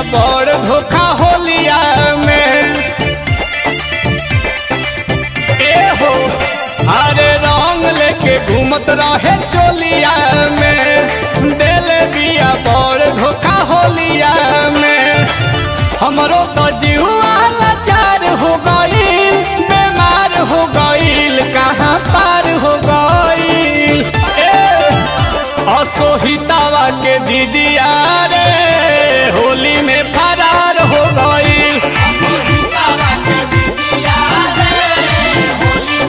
बड़ धोखा होलिया में ए हो अरे रंग लेके घूमत रहे चोलिया में दिल बिया बड़ धोखा होलिया में हमरो तो जीवा लाचार हो गईल बीमार हो गईल कहाँ पार हो गईल ए असोहितावा के दीदिया रे